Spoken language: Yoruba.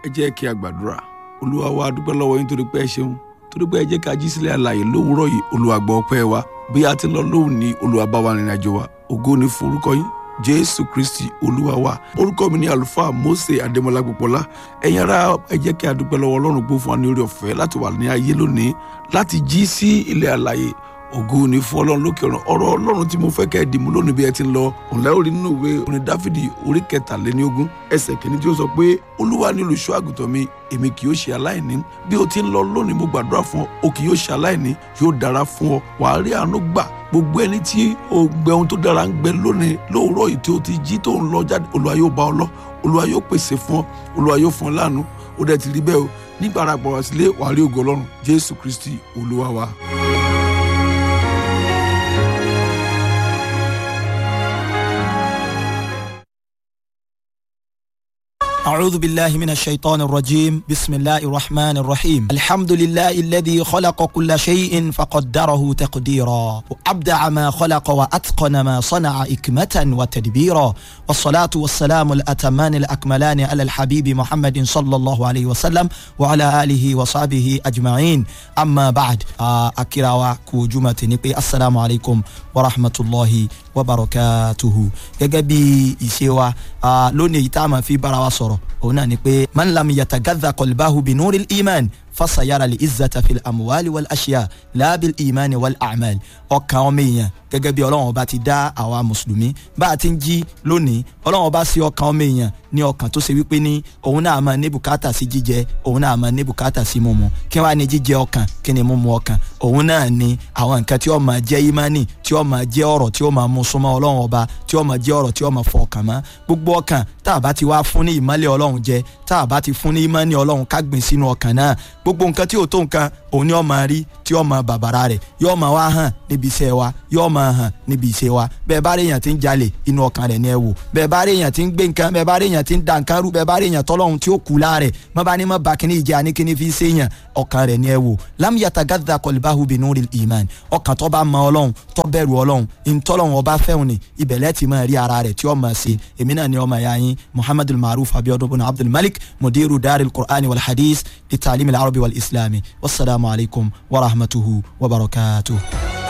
ẹ jẹ́ kí a gbàdúrà olúwa wa dúpẹ́ lọ́wọ́ yín torí pé ẹ ṣeun torí pé ẹ jẹ́ ká jí sílẹ̀ àlàyé lówùúrọ̀ yìí olúwa gbọ́ ọpẹ́ wa bí a ti lọ lóhùn ní olúwa bá wa rìnrìn àjò wa ògo ni fún orúkọ yín jésù kristi olúwa wa orúkọ mi ni àlùfáà mose adémọlá gbọpọlá ẹ̀yin ará ẹ jẹ́ kí a dúpẹ́ lọ́wọ́ ọlọ́run gbó fún wa ní orí ọ̀fẹ́ láti wà ní ayé lónìí láti jí sí ilẹ̀ àlàyé ògo ni fún ọlọ́run lókè ọ̀run ọ̀rọ̀ ọlọ́run tí mo fẹ́ kẹ́ ẹ dìmú lónìí bí ẹ ti ń lọ òǹlẹ́ orí nínú ìwé orin dáfídì orí kẹtàléníogún ẹsẹ̀ kìíní tí ó sọ pé olúwa ni olùṣọ́ àgùntàn mi èmi kì yóò ṣe aláìní bí o ti ń lọ lónìí mo gbàdúrà fún ọ o kì yóò ṣe aláìní yóò dára fún ọ wàá rí àánú gbà gbogbo ẹni tí o gbẹ ohun tó dára ń gbẹ lónìí lóòrọ̀ yìí tí o ti jí tó ń lọ jáde olúwa yóò bá ọ lọ olúwa yóò pèsè fún ọ olúwa yóò fún ọ láàánú ó dẹ̀ ti rí bẹ́ẹ̀ o nígbà ara gbọ̀rọ̀ sílé wàá rí ògo ọlọ́run jésù kristi olúwa wa. أعوذ بالله من الشيطان الرجيم بسم الله الرحمن الرحيم الحمد لله الذي خلق كل شيء فقدره تقديرا وأبدع ما خلق وأتقن ما صنع إكمة وتدبيرا والصلاة والسلام الأتمان الأكملان على الحبيب محمد صلى الله عليه وسلم وعلى آله وصحبه أجمعين أما بعد أكراوا كوجمة نبي السلام عليكم ورحمة الله وبركاته جاجبي إسيوا لوني تاما في براوة òun náà ni pé man lam yatagadha qalbahu bi nuril iman fasayara li izzata fil amuwali wal ashiya laabil imani wal amal ọkàn ọmọ èèyàn gẹ́gẹ́ bí ọlọ́run ọba ti dá àwa mùsùlùmí bá a ti ń jí lónìí ọlọ́run ọba sí ọkàn ọmọ èèyàn ní ọkàn tó ṣe wípé ní òun náà máa ní bùkátà sí jíjẹ òun náà máa ní bùkátà sí mímu kí wàá ní jíjẹ ọkàn kí ni mímu ọkàn òun náà ni àwọn nǹkan tí ó máa jẹ́ ìmánì tí ó máa jẹ́ ọ̀rọ̀ tí ó máa mú súnmọ́ ọlọ́run ọba tí ó máa jẹ́ ọ̀rọ̀ tí ó máa fọ ọkàn mọ́ gbogbo ọkàn tá a bá ti wá fún ní ìmọ́lẹ̀ ọlọ́run jẹ tá a bá ti fún ní ìmọ́ni ọlọ́run ká gbìn sínú ọkàn náà gbogbo nǹkan tí ò tó nǹkan òun ni ó máa rí tí ó máa bàbàrà rẹ̀ yóò máa wá hàn níbi iṣẹ́ wa yóò máa hàn níbi iṣẹ́ wa bẹ́ẹ̀ bá rí èèyàn tí ń jalè inú ọkàn rẹ̀ ni ẹ wò bẹ́ẹ̀ bá rí èèyàn tí ń gbé nǹkan bẹ́ẹ̀ bá rí èèyàn tí ń da nǹkan rú bẹ́ẹ̀ bá rí èèyàn tọ́lọ́hun tí ó kú láàrẹ̀ mọ́ bá ní mọ́ bá kíní ìjà ní kíní fi ṣe èèyàn ọkàn rẹ̀ ni ẹ wò lam yatagadda qalbahu binuril iman ọkàn tó bá mọ ọlọ́run tó bẹ̀rù ọlọ́run ìtọ́lọ́run ọba fẹ́hùn ni ibẹ̀lẹ́ ti máa rí ara rẹ̀ tí ó máa ṣe èmi náà ni ọmọ ẹ̀yà yín muhammadul maruf abiodun bin abdul malik mudiru daril qur'ani wal hadith li ta'lim al arabi wal islami wasalaamu alaykum wa rahmatuhu wa barakatuhu.